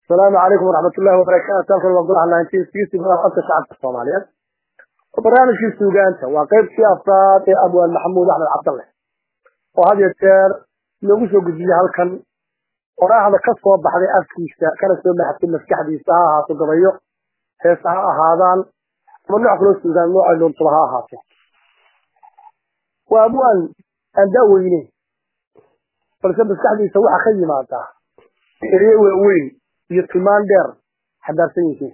السلام عليكم ورحمة الله وبركاته halkan waa golaha nineteen sixty afka shacabka soomaaliyeed barnaamijkii suugaanta waa qaybtii afraad ee abwaan maxamuud axmed cabdalle oo had iyo jeer loogu soo gudbiyey halkan qoraahda ka soo baxday afkiisa kana soo maxatay maskaxdiisa ha ahaato gabayo heesa ha ahaadaan ama nooc kaloo suugaan noocay doontaba ha ahaato waa abwaan aan daaweyneyn balse maskaxdiisa waxa ka yimaadaa erye waaweyn iyo tilmaan dheer xadaarsan yihiin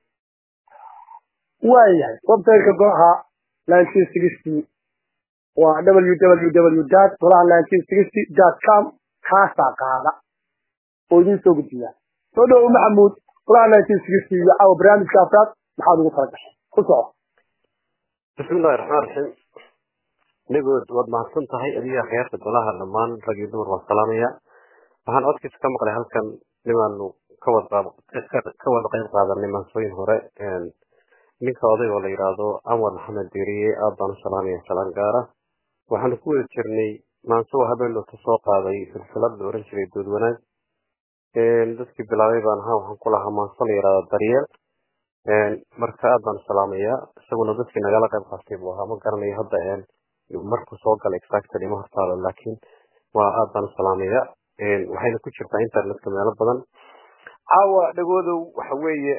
waayahay websiteka golaha nineteen sixty waa www dot golaha nineteen sixty dot com kaasaa qaada oo idiin soo gudbiya soo dhowo maxamuud golaha nineteen sixty iyo caawa barnaamijka afraad maxaad ugu tala gashay ku soco bismillahi raxmaan raxiim nigood waad mahadsan tahay adiga khiyaarta golaha dhammaan rag iyo dumar waan salaamaya waxaan codkiisa ka maqlay halkan nimaanu kawada ka wada qayb qaadanay maansooyin hore ninka oday oo la yidhaahdo anwar maxamed deriye aad baan u salaamaya salaan gaara waxaanu ku wada jirnay maanso habeenloota soo qaaday silsilad la oran jiray dood wanaag dadkii bilaabay baan ahaa waxaan ku lahaa maanso la yidhahdo daryeel marka aad baan u salaamayaa isaguna dadkii nagala qayb qaatay buu ahaa ma garanayo hadda markuu soo galay exactly ma hortaalo laakiin waa aad baan u salaamaya waxayna ku jirtaa internetka meelo badan caawa dhagoodow waxa weeye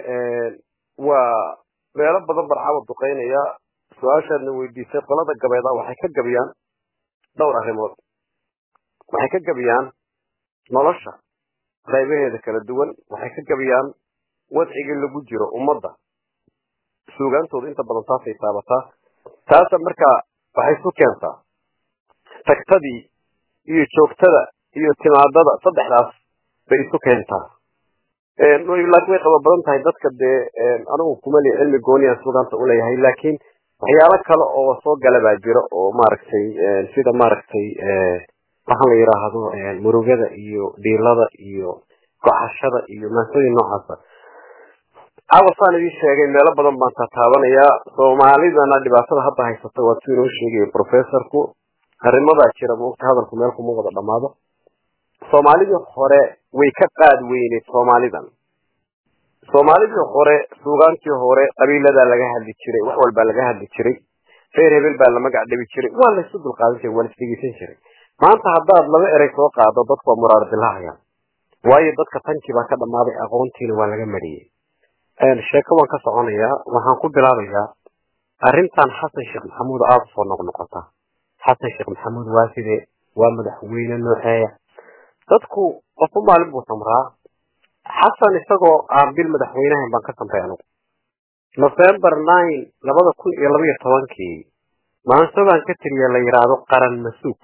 waa meelo badan baan caawa duqeynaya su-aashaadna weydiisay qolada gabeeda waxay ka gabiyaan dhowr arrimood waxay ka gabiyaan nolosha qaybaheeda kala duwan waxay ka gabiyaan wadcigii lagu jiro ummadda suugaantooda inta badan taasay taabataa taasa markaa waxay isu keentaa tagtadii iyo joogtada iyo timaadada saddexdaas bay isu keentaa laakiin way qaba badan tahay dadka dee anigu kumali cilmi gooniyan suugaanta uleeyahay laakiin waxyaalo kale oo soo gala baa jira oo maaragtay sida maaragtay waxaan la yidhaahdo murugada iyo dhiilada iyo gocashada iyo maansooyin noocaasa caawa saan idiin sheegay meelo badan baan taataabanayaa soomaalidana dhibaatada hadda haysata waa si inoo sheegaya professorku arrimadaa jira maogta hadalku meel kuma wada dhamaado soomaalidii hore way ka qaad weyneed soomaalidan soomaalidii hore suugaantii hore qabiiladaa laga hadli jiray wax walbaa laga hadli jiray reer hebel baa la magac dhabi jiray waa laysu dulqaadan jiray waa laisdhegeysan jiray maanta haddaad laba erey soo qaado dadku waa muraar dilahayaan waayo dadka tankii baa ka dhammaaday aqoontiina waa laga mariyey sheeko waan ka soconayaa waxaan ku bilaabayaa arrintan xasan sheekh maxamuud aada usoo noqnoqota xasan sheekh maxamuud waa sidee waa madaxweyne nooceeya dadku qofba maalin buu samraa xasan isagoo aan bil madaxweynahan baan ka samray anugu november nine labada kun iyo labaiyo tobankii maanso baan ka tiriya la yidhaahdo qaran masuug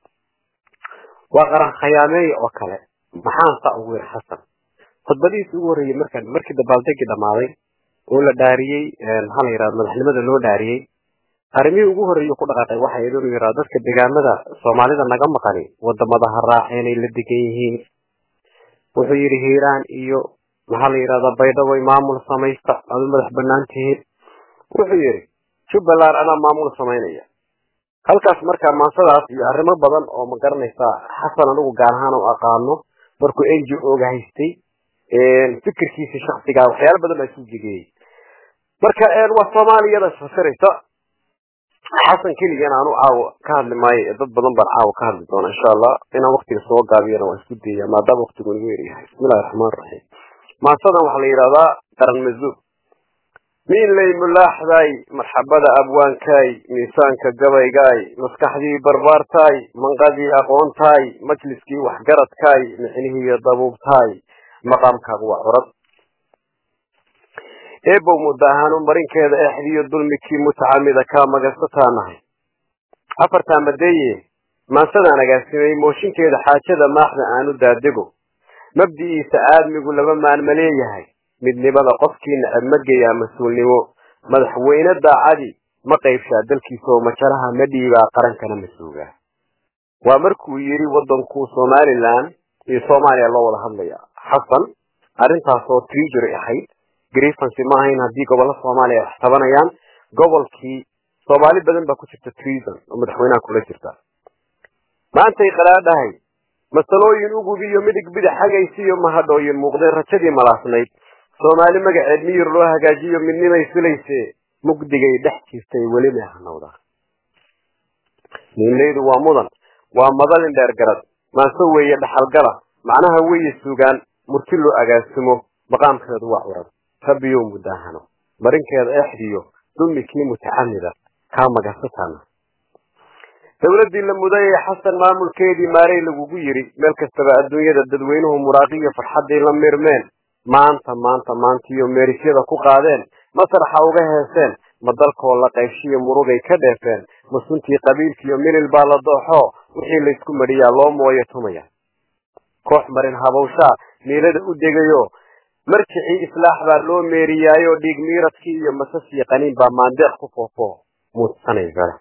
waa qaran khayaameeya oo kale maxaan saa ugu yiri xasan khudbadihiisi ugu horreeyey markaan markii dabaaldegii dhammaaday oo la dhaariyey maxaa la yidhahda madaxnimada loo dhaariyey arrimihii ugu horreeyey ku dhaqaaqay waxay inuu yidhahdo dadka deegaamada soomaalida naga maqani wadamada ha raaceenay la degan yihiin wuxuu yidhi hiiraan iyo maxaa la yidhahdaa baydhabo maamul samaysta aad u madax banaan tihiin wuxuu yidhi jubbaland anaa maamul samaynaya halkaas markaa maansadaas iyo arrimo badan oo ma garanaysaa xasan anigu gaar ahaan u aqaano markuu n g o ga haystay fikirkiisa shaksigaa waxyaalo badan baa isu jegeeyey marka waa soomaaliyada isfasiraysa xasan keligan aanu caawa ka hadli maayo dad badan baan caawa ka hadli doona insha allah inaan waktiga soo gaabiyana waa isku dayaya maadaama waktigu nagu yaryahay bismillahi raxmaan raxiim maansadan waxaa la yidhahdaa qaran mazuub miinley mulaaxday marxabada abwaankaay miisaanka gabaygaay maskaxdii barbaartaay manqadii aqoontaay majliskii waxgaradkaay micnihiiyo dabuubtaay maqaamkaagu waa curad eebow muddo ahaan u marinkeeda exdiyo dulmikii mutacamida kaa magansataa afartaa madeeye maansadaan agaasimay mooshinkeeda xaajada maaxda aanu daadego mabdi'iisa aadmigu laba maanma leeyahay midnimada qofkii necab ma geeyaa mas-uulnimo madaxweyne daacadi ma qaybshaa dalkiisa oo majalaha ma dhiibaa qarankana ma suugaa waa markuu yidhi waddankuu somalilan iyo soomaaliya loo wada hadlaya xasan arrintaasoo treasury ahayd grievancy ma ahayn haddii gobollo soomaaliya wax tabanayaan gobolkii soomaali badan baa ku jirta treason oo madaxweynaha kula jirta maantay qaraadhahay masalooyin ugubiyo midig bidix hagaysiiyo mahadhooyin muuqdeen rajadii malaasnayd soomaali magaceed miyir loo hagaajiyo midnimay filayse mugdigay dhex jirtay weli may hanowdaa niinlaydu waa mudan waa madalin dheer garad maanso weeye dhaxalgala macnaha weeye sugaan murti loo agaasimo maqaamkeedu waa curad rabbiyow mudaahano marinkeeda exdiyo dulmi kii mutacamida kaa magasataana dowladdii la mudayay xasan maamulkeedii maarey lagugu yidhi meel kastaba adduunyada dadweynuhu muraaqiyo farxaddii la mirmeen maanta maanta maantiyo meerisyada ku qaadeen masraxa uga heeseen ma dalkoo la qaybshiyo murugay ka dheefeen ma suntii qabiilkiiyo milil baa la dooxo wixii laysku madhiyaa loo mooyo tumaya koox marin habawshaa miilada u degayo marjicii islaax baa loo meeriyaayo dhiig miiradkii iyo masasiyo qaniin baa maandeeq ku foofo muudsanay gale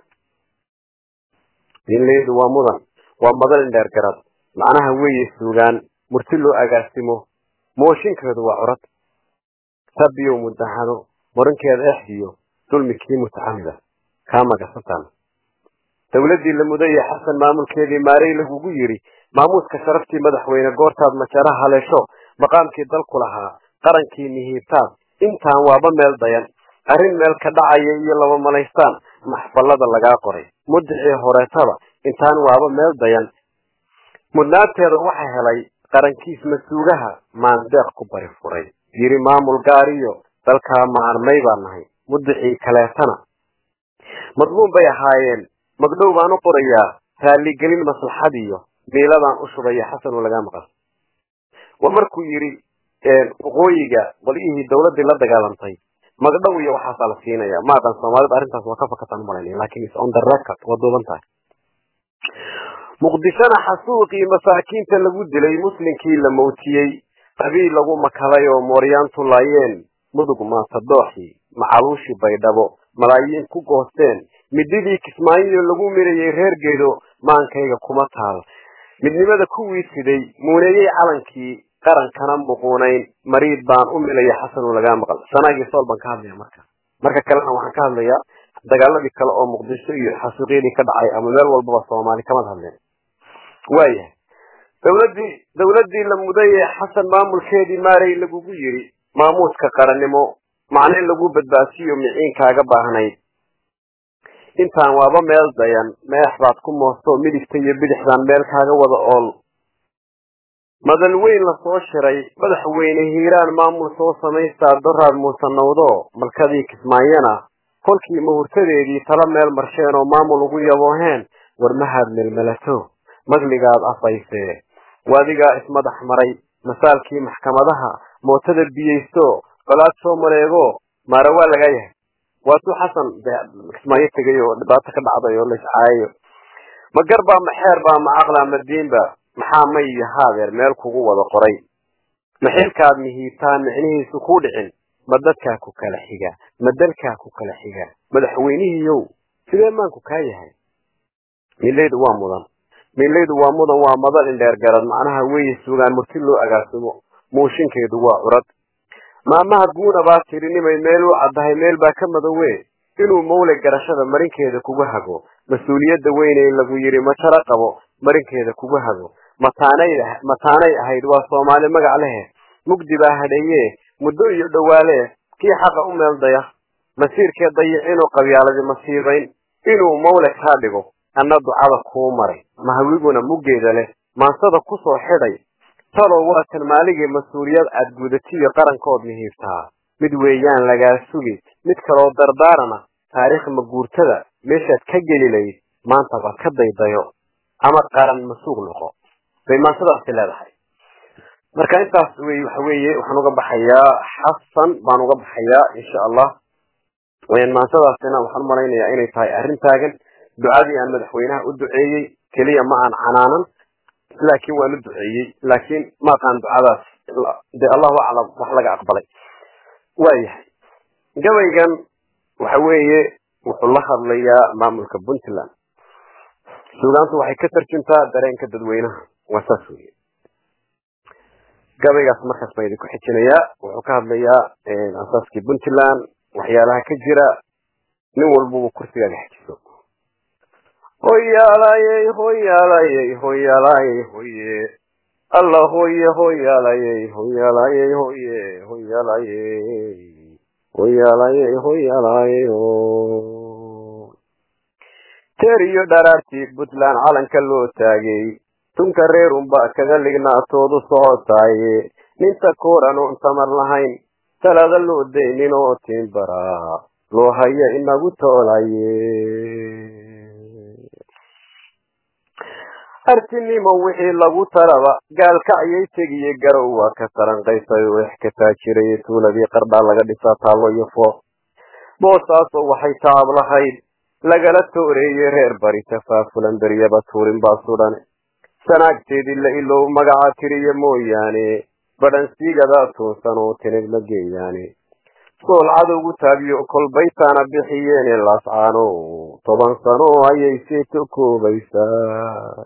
diinlaydu waa mudan waa madalin dheer garad macnaha weeye suugaan murti loo agaasimo mooshinkeedu waa curad rabbiyow mudahano marinkeeda exdiyo dulmi kii mutacamida kaa magasataan dowladdii la mudayay xasan maamulkeedii maarey lagugu yidhi maamuuska sharaftii madaxweyne goortaad majara haleesho maqaamkii dalku lahaa qarankii mihiibtaad intaan waaba meel dayan arrin meel ka dhacaya iyo laba malaystaan maxfallada lagaa qoray mudicii horeetaba intaan waaba meel dayan mudnaanteeda waxa helay qarankiis masuugaha maandeeq ku bari furay yidhi maamul gaariyo dalkaa maarmay baan nahay mudicii kaleetana madluum bay ahaayeen magdhow baan u qorayaa raalligelin maslaxadiyo miiladaan u shubaya xasanoo lagaa maqal waa markuu yidhi waqooyiga qolyihii dawladdii la dagaalantay magdhow iyo waxaasaa la siinaya ma aqan soomaalida arrintaas waa ka fakataan malayna lakin is on the record waa duuban tahay muqdishona xasuuqii masaakiinta lagu dilay muslimkii la mawtiyey qabiil lagu makaday oo mooryaantu laayeen mudug maatadooxii macaluushii baydhabo malaayiin ku goosteen mididii kismaayiyo lagu mirayay reer geedo maankayga kuma taal midnimada kuwii siday muuneeyey calankii qarankana muquunayn mariid baan u milaya xasanoo lagaa maqal sanaagii sool baan ka hadlaya marka marka kalena waxaan ka hadlayaa dagaaladii kale oo muqdisho iyo xasuuqyadii ka dhacay ama meel walbaba soomaali kamad hadleen waayahay dowladii dowladdii la mudayee xasan maamulkeedii maarey lagugu yidhi maamuuska qarannimo macne lagu badbaasiyo miciinkaaga baahnayd intaan waaba meel dayan meex baad ku moosto midigta iyo bidixdaan meel kaaga wada ool madal weyn lasoo shiray madaxweyne hiiraan maamul soo samaystaa doraad muusanawdo malkadii kismaayana kolkii mahurtadeedii tala meel marsheen oo maamul ugu yabooheen war mahaad melmelato magligaad afaysee wadigaa ismadax maray masaalkii maxkamadaha mootada biyeysto colaad soo mareego maara waa lagaa yahay waatuu xasan kismaayo tegay oo dhibaato ka dhacday oo laiscaayayo ma garbaa ma xeer baa ma caqlaa ma diinba maxaa may iyo haadeer meel kugu wada qoray ma xilkaad mihiibtaan micnihiisu kuu dhicin ma dadkaa ku kala xiga ma dalkaa ku kala xiga madaxweynihiiyow sidee maanku kaa yahay milaydu waa mudan milaydu waa mudan waa madal indheer garad macnaha weeye sugaan murti loo agaasimo muushinkeedu waa curad maamaha guuna baa tidhi nimay meel u caddahay meel baa ka madowe inuu mawle garashada marinkeeda kugu hago mas-uuliyadda weynee lagu yidhi majaro qabo marinkeeda kugu hago mataanay mataanay ahayd waa soomaali magac lehe mugdi baa hadheeye muddo iyo dhowaale kii xaqa u meel daya masiirkee dayicinoo qabyaaladi masiibayn inuu mawle kaa dhigo anna ducada kuu maray mahawiguna muggeeda leh maansada ku soo xidhay talow waa kan maaligii mas-uuliyad aad gudatiyo qarankood mihiibtaa mid weeyaan lagaa sugi mid kaloo dardaarana taariikh maguurtada meeshaad ka geli layd maanta baad ka daydayo ama qaran masuuq noqo bay maansadaasi leedahay marka intaas wey waxa weeye waxaan uga baxayaa xasan baan uga baxayaa insha allah maansadaasina waxaan umalaynayaa inay tahay arrin taagan ducadii aan madaxweynaha u duceeyey keliya ma aan canaanan laakiin waan u duceeyey laakiin ma aqaan ducadaas de allahu aclam wax laga aqbalay waayahay gabaygan waxa weeye wuxuu la hadlayaa maamulka puntland suugaantu waxay ka tarjuntaa dareenka dadweynaha waa saas weye gabaygaas markaas baan idinku xijinayaa wuxuu ka hadlayaa asaaskii puntland waxyaalaha ka jira nin walbaba kursigaaga xejiso hoyaalayey hoyaalayey hoyaalayey hoye alla hoye hoyaalayey hoyaalayey hoye hoyaalayey hoyaalayey hoyaalayey teer iyo dharaartii puntland calanka loo taagay tunka reer unba kaga lignaatoodu socotaaye ninta kooran oon tamar lahayn talada loo daynin oo tiimbaraa loo haya inagu toolaye artinimo wixii lagu taraba gaalka ayay tegiye garow waa ka taranqaysay oo exkataa jiray tuuladii qardhaa laga dhisaa taallo iyo fooq boosaasoo waxay tacab lahayd lagala tooreeyey reer bari tafaafulan beryaba tuurin baa sudhan sanaagteedii la ilow magaca tiriya mooyaane badhansiigadaa tuunsan oo tinid ma geeyaane sool cadowgu taabiyo kolbaytaana bixiyeene laascaano toban sano ayay sii tukoobaysaa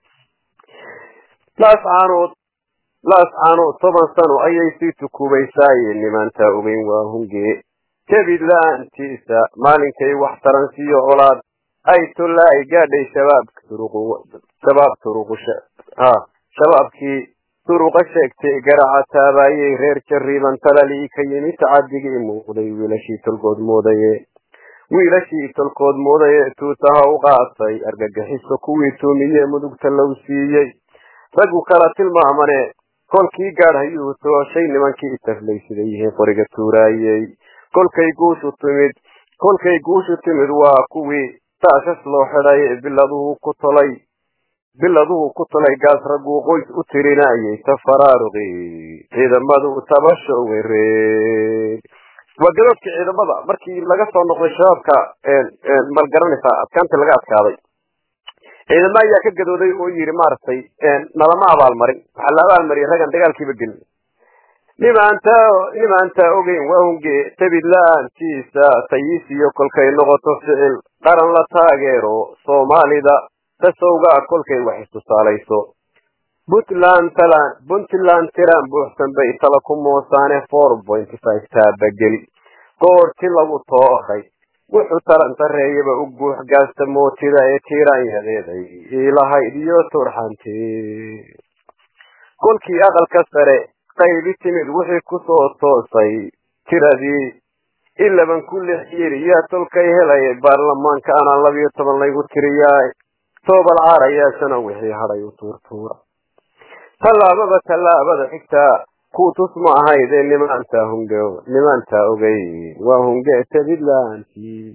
laascaanood laascaanood toban sano ayay sii tukubaysaaye nimaantaa ogeyn waa hungee jabid la-aantiisa maalinkay wax taransiiyo colaad ay tollaa-ay gaadhay shabaabka turuqu shabaab turuqu ha shabaabkii turuqa sheegtay garaca taabaayey reer jariiban talalii ka yimi tacadigii muuqday wiilashii tolkood moodaye wiilashii tolkood moodaye tuutaha u qaatay argagixiso kuwii tuumiye mudugta low siiyey raggu kala tilmaamane kolkii gaadhayuu tooshay nimankii taflay siday yihiin qoriga tuuraayey kolkay guushu timid kolkay guushu timid waa kuwii taashas loo xidhay biladuhu ku tolay biladuhu ku tolay gaas ragguu qoys u tirinayay tafaraaruqi ciidamadu tabasho wereeg waa gadoodkii ciidamada markii laga soo noqday shabaabka malgaranaysaa adkaantii laga adkaaday ciidamo ayaa ka gadooday oo yidhi maaragtay nalama abaalmarin waxaa la abaalmariyay raggan dagaalkiiba gelin nimaanta nimaantaa ogeyn waa hunge tabid la-aantiisa tayisiyo kolkay noqoto ficil qaran la taageero soomaalida tasowga kolkay wax istusaalayso puntland talan puntland tiran buuxsan bay tala ku moosaane four point five taabageli goorti lagu tooray wuxuu tarantareeyaba u guux gaasta mootida ee tiiraanyadeeday ilahayd iyo turxantee kolkii aqalka sare qaybi timid wixii kusoo toosay tiradii ilaban ku lix yiri yaa tolkay helaya baarlamaanka anaa labiyo toban laygu tiriyaay toobal caarayaashana wixii hadhay u tuurtuura tallaababa tallaabada xigtaa kuutus ma ahayd ee nimaantaa hunge nimaantaa ogeyn waa hunge tabidlaantii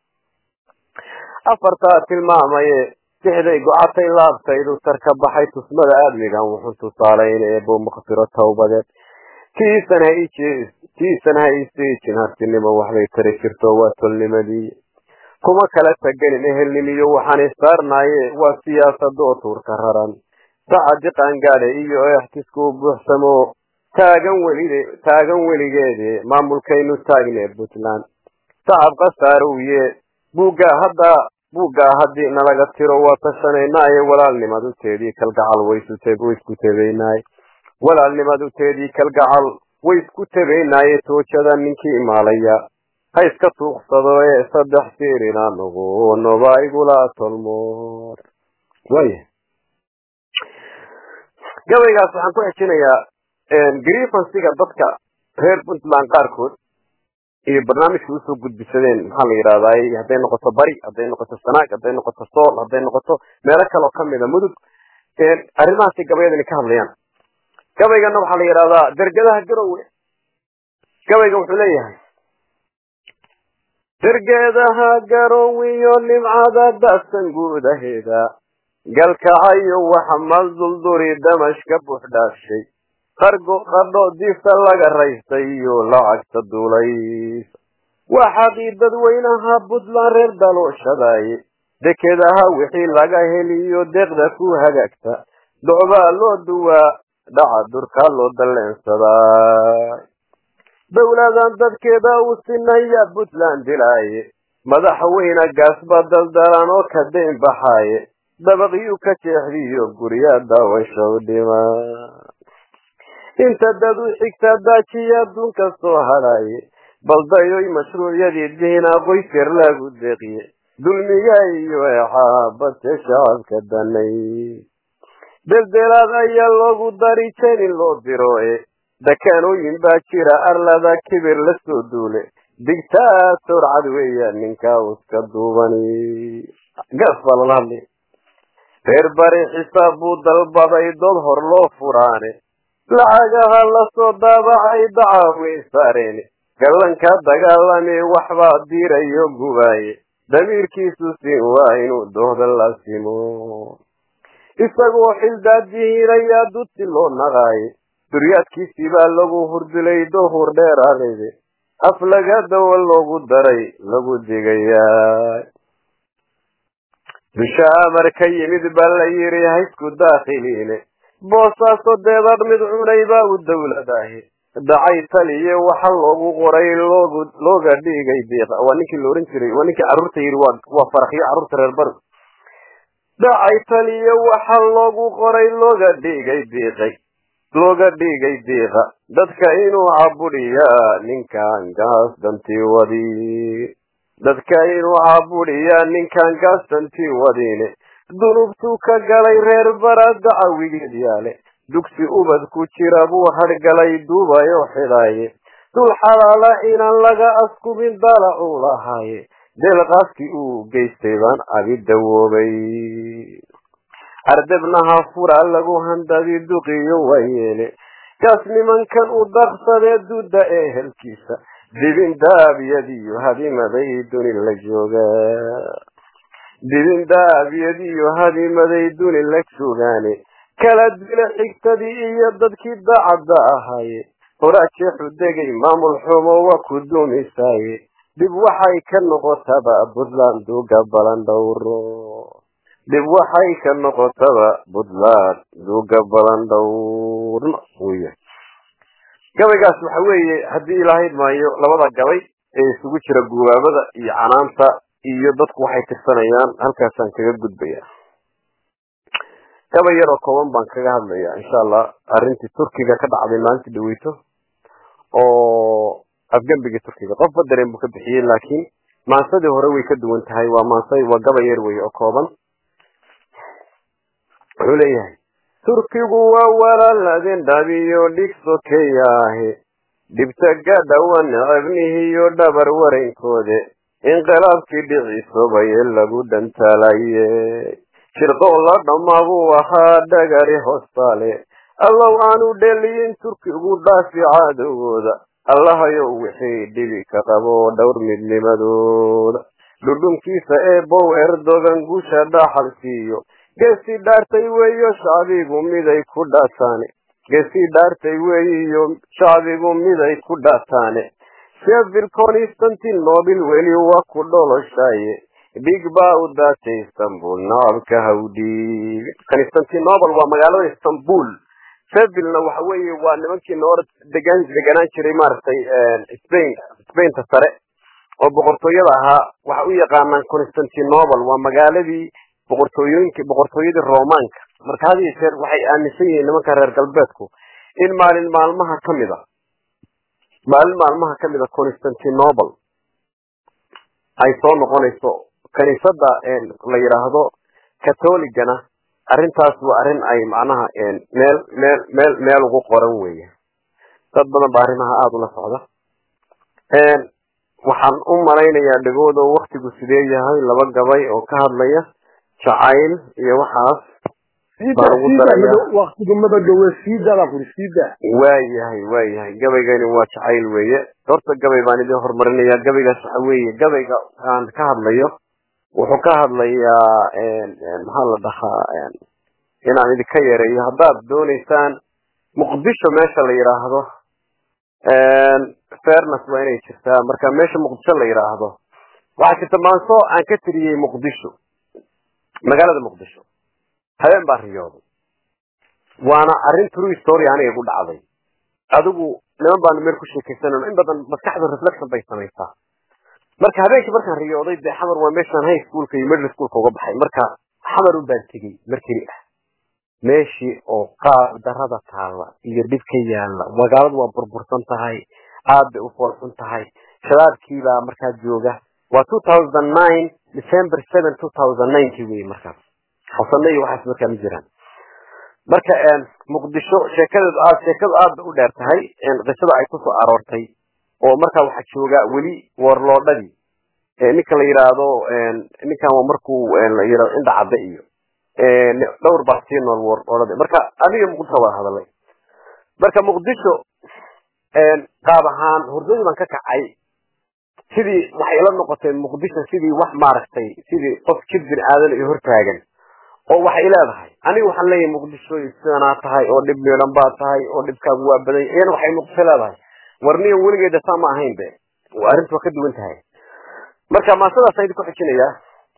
afartaa tilmaamaye sixday gocatay laabtaydu tarka baxay tusmada aadmigan wuxuu tusaalayn eebo makfiro tawbadeed tiisan ha tiisan ha iseejin hartinimo waxbay tari jirto waa tolnimadii kuma kala taganin ehelnimiyo waxaan isaarnaaye waa siyaasadoo tuurka raran sacadi qaangaadhe iyo extisku buuxsamo taagan welide taagan weligeede maamulkaynu taagne puntland sacab khasaarowiye buuggaa hadda buuggaa haddii nalaga tiro waa tashanaynaye walaalnimaduteedii kalgacal waysku tabaynaay walaalnimaduteedii kalgacal way isku tabaynaaye toojada ninkii imaalaya ha iska tuuqsado ee saddex siirina nogo noba igula tolmoor waaya gabaygaas waxaan ku xejinayaa griefansiga dadka reer puntland qaarkood iyo barnaamijka usoo gudbisadeen maxaa la yidhahdaay hadday noqoto bari hadday noqoto sanaag hadday noqoto sool hadday noqoto meelo kaleo kamida mudug arrimahaasi gabayadani ka hadlayaan gabaygana waxaa la yidhahdaa dergadaha garowe gabayga wuxuu leeyahay dergeedaha garowiyo nimcada dasan guudaheeda galkacayo waxa maldulduri damashka buuxdhaafshay qargo qadho difta laga raystay iyo lacagta duulays waxaadii dadweynaha puntland reer dalooshadaye dekedaha wixii laga heliyo deeqda ku hagaagta docbaa loo duwaa dhaca durkaa loo dalleensadaa dowladan dadkeeda u sinaya puntland dilaaye madaxweyne gaasba daldalan oo ka dayn baxaaye dabaqyu ka jeexdiyo gurya daawashow dhima inta dad u xigta daajiya adduunka soo hadhaye baldayoy mashruucyadii dihinaa qoysyar lagu deeqiye dulmiga iyo exaabate shacabka danay deldelaad ayaa loogu dari jenin loo diro e dakaanooyin baa jira arlada kibir la soo duule digtaator cad weeya ninkaa uska duubani gaas baa lala hadlay reer bari xisaab buu dalbaday dood hor loo furaane lacagaha lasoo daabacay dacaaway saareen gallanka dagaalame waxbaa diirayo gubaaye damiirkiisu siin waa inuu dooda la simo isagoo xildaadjihiirayaa duti loo naqaaye duryaadkiisii baa lagu hurdilay doohur dheeraadayde af laga dawa loogu daray lagu digayaa dusha amar ka yimid baa la yidhi haysku daakhiliine boosaaso deedadh mid cunay baa u dawladahi dacay taliye waxa loogu qoray loogu looga dhigay diiqa waa ninkii la ohan jiray waa ninkii carruurta yidhi waa waa faraxyo carruurta reer bari dacay taliye waxa loogu qoray looga dhigay diiqay looga dhigay diiqa dadka inuu cabudhiyaa ninkan gaas dantii wadi dadka inuu cabudhiyaa ninkan gaas dantii wadiine dunubtuu ka galay reer bara dacawigeed yaale dugsi ubad ku jira buu hadhgalay duubayoo xidhaaye dul xalaala inaan laga askubin dalacuu lahaaye deelqaaskii uu geystay baan abi dawoobay ardebnaha fura lagu handadi duqiyo waayeele kaas nimankan u daqsadee dudda ee helkiisa dibin daabyadiyo hadimaday duni la joogaa dibin daabyadiyo hadimaday duni la joogaane kala dila xigtadii iyo dadkii daacadda ahaaye horaajeexu degay maamul xumo waa ku duumisaaye dib waxay ka noqotaba puntland duuga balan dhowro dib waxay ka noqotaba puntland duuga balan dhowrno wya gabaygaas waxa weeye haddii ilaahayd maayo labada gabay ee isugu jira gubaabada iyo canaanta iyo dadku waxay tirsanayaan halkaasaan kaga gudbaya gabay yaroo kooban baan kaga hadlaya insha allah arrintii turkiga ka dhacday maalintii dhaweyto oo afgembigii turkiga qofba dareen buu ka bixiyey laakiin maansadii hore way ka duwan tahay waa maansa waa gabay yar wey oo kooban wuxuu leeyahay turkigu waa walaaladeen dhabiyo dhig sokeyaahe dhibta gadhawa necebnihiyo dhabar warankoode inqilaabkii dhicisobaye lagu dhantaalaye shirqoo la dhammaabuu ahaa dhagari hoostaale allow aanu dheliyin turkigu dhaafi caadowgooda allahayow wixii dhibi ka qabo dhowr midnimadooda dhudhunkiisa ee bow erdogan guusha dhaaxal siiyo geesii dhaartay weeyo shacbigu miday ku dhaataane geesii dhaartay weeyiyo shacbigu miday ku dhaataane shefil constantinobel weli waa ku dholoshaye dhig baa u daatay istanbul nacabka hawdhiig constantinobel waa magaalada istanbul sevilna waxa weeye waa nimankii noor degan deganaan jiray maaragtay spain spainta sare oo boqortooyada ahaa waxa u yaqaanaan constantinobel waa magaaladii boqortooyooyinki boqortooyadii romaanka marka had iyo jeer waxay aaminsan yihiin nimanka reer galbeedku in maalin maalmaha kamid a maalin maalmaha kamid a constantinobel ay soo noqonayso kaniisada la yidhaahdo catholigana arrintaas waa arrin ay macnaha meel meel meel meel ugu qoran weeye dad badan ba arrimaha aada ula socda waxaan u malaynayaa dhegooda waktigu sidee yahay laba gabay oo ka hadlaya jacayl iyo waxaas waktigu mabadhowe siidabaa kuri siida waayahay waayahay gabaygani waa jacayl weeye horta gabay baan idin horumarinaya gabaygaas waxa weeye gabayga aan ka hadlayo wuxuu ka hadlayaa maxaa la dhahaa inaan idinka yareeyo haddaad doonaysaan muqdisho meesha la yidhaahdo fairness waa inay jirtaa marka meesha muqdisho la yidhaahdo waxaa jirta maanso aan ka tiriyey muqdisho magaalada muqdisho habeen baa riyooday waana arrin true story aniga igu dhacday adigu niman baanu meel ku sheekaysanayno in badan maskaxda reflection bay samaysaa marka habeenkii markaan riyooday dee xamar waa meeshaan high schoolka iyo middle schoolka uga baxay marka xamar un baan tegey markeli ah meeshii oo qaab darada taalla iyo dhib ka yaalla magaaladu waa burbursan tahay aad bay u foolxun tahay shabaabkiibaa markaa jooga waa two thousand nine december seven two thousand ninety wey markaas xasane iyo waxaas markaa ma jiraan marka muqdisho sheekadeedu aad sheekadu aad bay u dheer tahay qisada ay kusoo aroortay oo markaa waxaa jooga weli warloodhadii ninka la yidhaahdo ninkan waa markuu la yidhahdo indha cadde iyo dhowr baa sii nool warloodhadi marka adiga muqdisho wada hadalay marka muqdisho qaab ahaan hurdadii baan ka kacay sidii waxay ila noqotay muqdisho sidii wax maaragtay sidii qof jid bin aadan iyo hortaagan oo waxay leedahay aniga waxaan leeyahay muqdisho sidanaa tahay oo dhib meelan baa tahay oo dhibkaagu waa badan iyana waxay muqdisho leedahay warniyo weligeeda saa ma ahayn be arrintu waa ka duwan tahay marka maasadaas idinku xijinayaa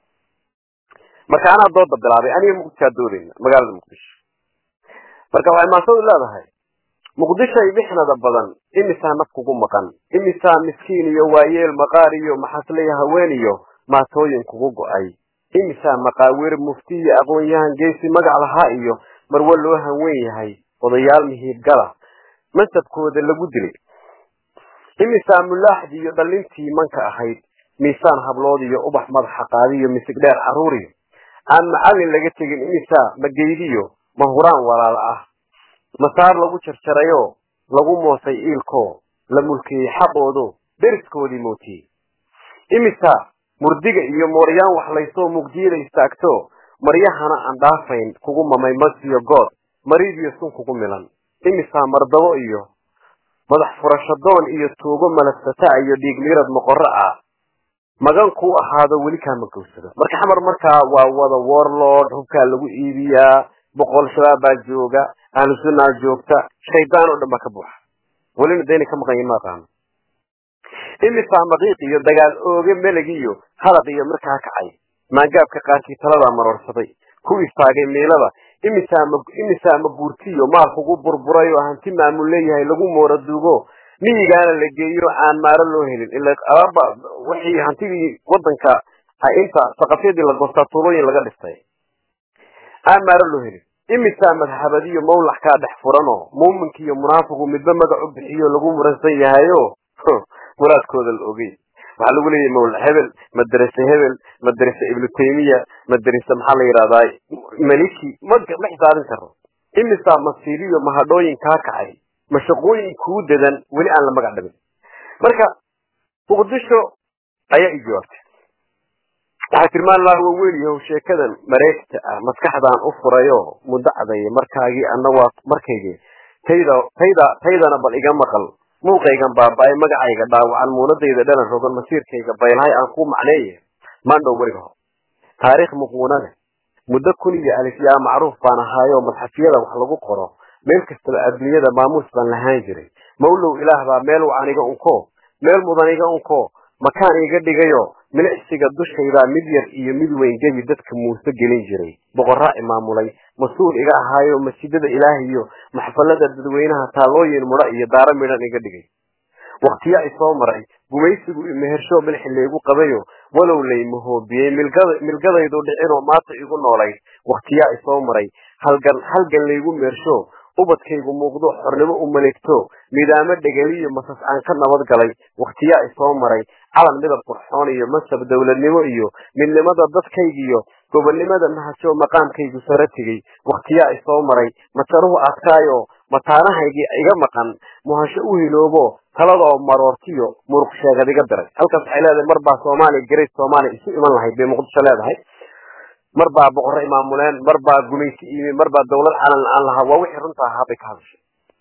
marka anaa dooda bilaabay aniga muqdishoa doodayna magaalada muqdisho marka waxay maasadu leedahay muqdishoy bixnada badan imisaa naf kugu maqan imisaa miskiin iyo waayeel maqaar iyo maxasleya haween iyo maatooyin kugu go'ay imisaa maqaawiir mufti iyo aqoon-yahan geesi magac lahaa iyo marwo loo hanwen yahay odayaal mihiibgala mansabkooda lagu dilay imisaa mulaaxdii iyo dhalintii manka ahayd miisaan hablood iyo ubax madaxa qaadiyo misig dheer carruuriyo aan macallin laga tegin imisaa mageydiyo mahuraan walaal ah masaar lagu jarjarayoo lagu moosay iilkoo la mulkiyey xaqoodo deriskoodii mootiyey imisa murdiga iyo mooryaan waxlaysoo mugdiyada istaagto maryahana aan dhaafayn kugu mamay masiyo good mariidiyo sun kugu milan imisaa mardabo iyo madax furashadoon iyo tuugo malafsata iyo dhiigmirad moqorro ah magan kuu ahaado weli kaama gowsado marka xamar markaa waa wada warlord hubkaa lagu iibiyaa boqol shabaab baa jooga ahlu sunnaa joogta shaydaan oo dhan baa ka buuxa welina dayna ka maqan yihin ma aqaano imisaa maqiiq iyo dagaal ooge meleg iyo halaq iyo markaa kacay maangaabka qaarkii taladaa maroorsaday ku istaagay miilada imisaa ma imisaa maguurtiyo maal kugu burburay oo hanti maamul leeyahay lagu moora duugo miyigaana la geeyo aan maaro loo helin ila alaaba wixii hantidii wadanka inta saqafyadii la goostaa tuulooyin laga dhistay aan maaro loo helin imisaa madhabadiyo mawlax kaa dhex furanoo muuminka iyo munaafiqu midba magac u bixiyo lagu muransan yahayo muraadkooda la ogey waxaa lagu leeyahay mawla hebel madrase hebel madrase ibnu taymiya madrase maxaa la yidhahdaa maliki ma ma xisaabin karo imisaa masiiliyo mahadhooyin kaa kacay mashaqooyin kuu dadan weli aan la magac dhabin marka muqdisho ayaa i jawaabtay waxaa tilmaan laha waa weliyahow sheekadan mareegta ah maskaxdaan u furayo muddo cadaya markaagii anna waa markaygii tayda tayda taydana bal iga maqal muuqaygan baaba-ay magacayga dhaawacan muunadayda dhalan rogan masiirkayga baylahay aan ku macneeye maandhow weliga hor taariikh muquuna leh muddo kun iyo alif yaa macruuf baan ahaayo madxafyada wax lagu qoro meel kastaba adduunyada maamuus baan lahaan jiray mawlow ilaah baa meel wacan iga unko meel mudan iga unko makaan iga dhigayo milicsiga dushaydaa mid yar iyo mid weyn gebi dadka muuse gelin jiray boqorraa imaamulay mas-uul iga ahaayo masjidada ilaahiyo maxfalada dadweynaha taalooyin mudha iyo daaro midhan iga dhigay waktiyaa isoo maray gumaysigu mehersho milxi laygu qabayo walow laymahoobiyey milgadaydu dhicinoo maanta igu noolayd waktiyaa isoo maray halgan halgan laygu meersho ubadkaygu muuqdo xornimo u maleegto midaamo dhegeliyo masas aan ka nabad galay wakhtiyaa isoo maray calan midab qurxoon iyo masab dowladnimo iyo midnimada dadkaygiyo gobonnimada mahasho maqaamkaygu sare tegey wakhtiyaa isoo maray majaruhu adkaayo mataanahaygii iga maqan muhasho u hiloobo taladoo maroortiyo muruq sheegad iga diray halkaas waxay leedahay mar baa soomaaliya great soomaaliya isu iman lahayd bay muqdisho leedahay mar baa boqorro imaamuleen mar baa gumaysi imi mar baa dawlad calan aan lahaa waa wixii runta ahaa bay ka hadashay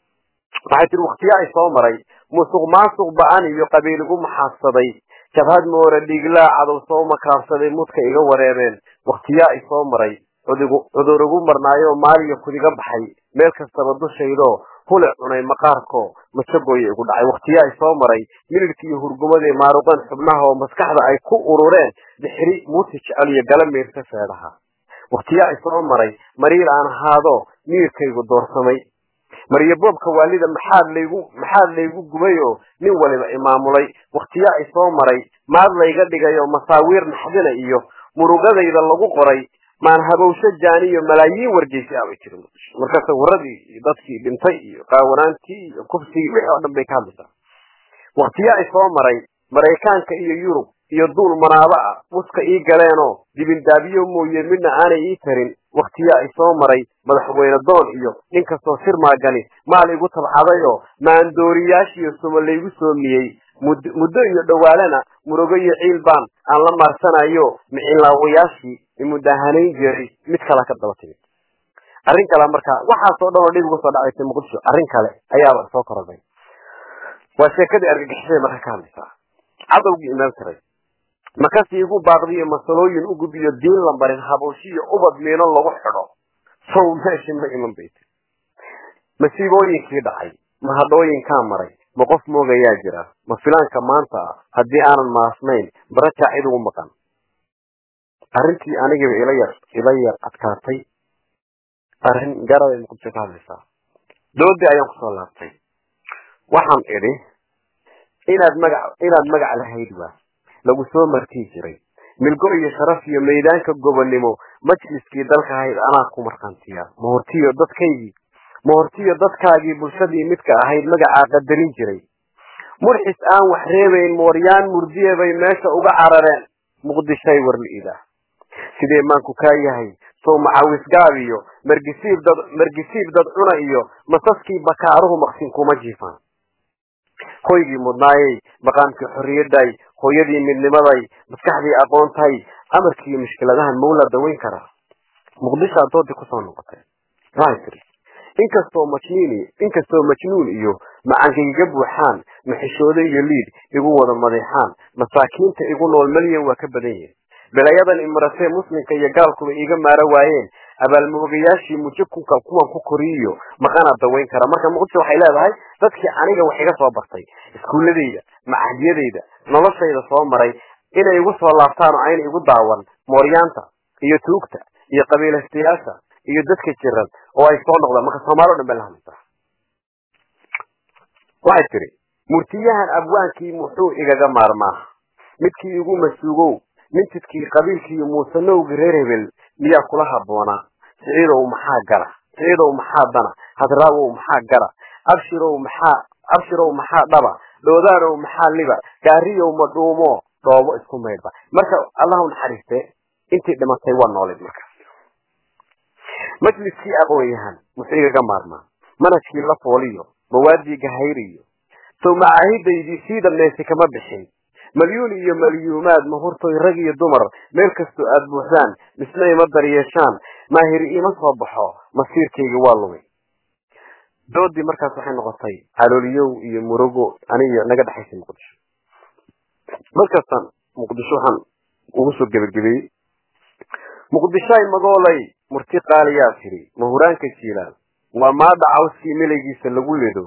waxay tihi waktiyaa isoo maray musuq maasuq ba-an iyo qabiil igu maxaadsaday jabhad moore dhiiglaa cadow soo makaabsaday mudka iga wareereen wakhtiyaa isoo maray cudur igu marnaayo maaliyo kudiga baxay meel kastaba dushaydoo hule cunay maqaarko majagoya igu dhacay wakhtiyaa isoo maray milidka iyo hurgumadii maaruqeen xubnaha oo maskaxda ay ku urureen bixri muuti jecel iyo gala miirta feedhaha wakhtiyaa isoo maray mariir aan ahaado miirkaygu doorsamay maryaboobka waalida maxaad laygu maxaad laygu gubayoo nin waliba imaamulay wakhtiyaa isoo maray maad layga dhigayo masaawiir naxdina iyo murugadayda lagu qoray maan habowsho jaaniyo malaayiin wargeysi ah bay tiri marka sawiradii iyo dadkii dhintay iyo qaawanaantii iyo kufsigii wixii oo dhan bay ka hadlaysaa wakhtiyaa isoo maray maraykaanka iyo yurub iyo duul manaabo ah muska ii galeenoo dibindaabiyo mooye midna aanay ii tarin wakhtiyaa i soo maray madaxweyne doon iyo nin kastoo sir maagani maal igu tabxadayoo maandooriyaashiiyo suma laygu soomiyey muddo iyo dhowaalana murugo iyo ciil baan aan la maarsanayo micilaawayaashii imudahanayn jiray mid kale ka daba timid arrin kale marka waxaasoo dhan oo dhib uga soo dhacaysa muqdisho arrin kale ayaaba soo korodhay waa sheekadii argagixisada marka ka hadlaysaa cadowgii imaan jiray makasii igu baaqdiyo masalooyin u gudbiyo diin la marin habooshiyo ubad miino lagu xidho sow meeshii ma iman bay tiri masiibooyinkii dhacay ma hadhooyinkaa maray ma qof moogayaa jira ma filaanka maanta ah haddii aanan maasnayn barajaa cid ugu maqan arrintii anigiiba ila yar ila yar adkaatay arrin garabay muqdisho ka hadlaysaa doodii ayaan kusoo laabtay waxaan idhi inaad magac inaad magac lahayd waa lagu soo martii jiray milgo iyo sharaf iyo maydaanka gobonnimo majliskii dalka ahayd anaa ku markhaantiya mahortiyo dadkaygii mahortiyo dadkaagii bulshadii midka ahayd magacaa qadarin jiray murxis aan wax reebayn mooryaan murdiye bay meesha uga carareen muqdishay warli'ida sidee maanku kaa yahay sow macawisgaab iyo margisiib dad margisiib dad cuna iyo masaskii bakaaruhu maqsin kuma jiifaan hoygii mudnaayey maqaamkii xorriyadday hooyadii midnimaday maskaxdii aqoontahay amarkiiyo mushkiladahan mawla daweyn kara muqdishaa doodii kusoo noqotay waxay tiri inkastoo majniin inkastoo majnuun iyo macankayga buuxaan maxishoodo iyo liid igu wada madeexaan masaakiinta igu nool malyan waa ka badan yihin belayadan imaratee muslimka iyo gaalkuba iiga maaro waayeen abaalmoogayaashii mujakunka kuwan ku koriyo maqana daweyn kara marka muqdisho waxay leedahay dadkii aniga wax iga soo bartay iskuulladayda macahdiyadayda noloshayda soo maray inay igu soo laabtaan oo ayna igu daawan mooryaanta iyo tuugta iyo qabiilaystayaasha iyo dadka jiran oo ay soo noqdaan marka soomaali o dhan bay la hadlaysaa waxay tidhi murtiyahan abwaankii muxuu igaga maarmaa midkii igu masuugow mintidkii qabiilkii muusanowgi reer hebel miyaa kula habboonaa siciidow maxaa gara siciidow maxaa dana hadraawow maxaa gara abshirow maxaa abshirow maxaa dhaba dhoodaanow maxaa liba gaariyow ma dhuumo dhoobo isku maydhba marka allahu naxariiste intii dhimatay waa noolid marka majliskii aqoon-yahan muxuu igaga maarmaa manhajkii la fooliyo mawaadii gahayriyo sow macaahidaydii sii dhammaysi kama bixin malyuun iyo malyuumaad mahurtoy rag iyo dumar meel kastoo aad buuxdaan misna ima daryeeshaan maahiri ima soo baxo masiirkayga waa lumay doodii markaas waxay noqotay calooliyow iyo murugo aniyo naga dhexaysay muqdisho markaasaan muqdisho waxaan ugu soo gebagabeeyey muqdishoay magoolay murti qaaliyaa tiri mahuraanka jiilaan waa maadha cawskii milaygiisa lagu ledo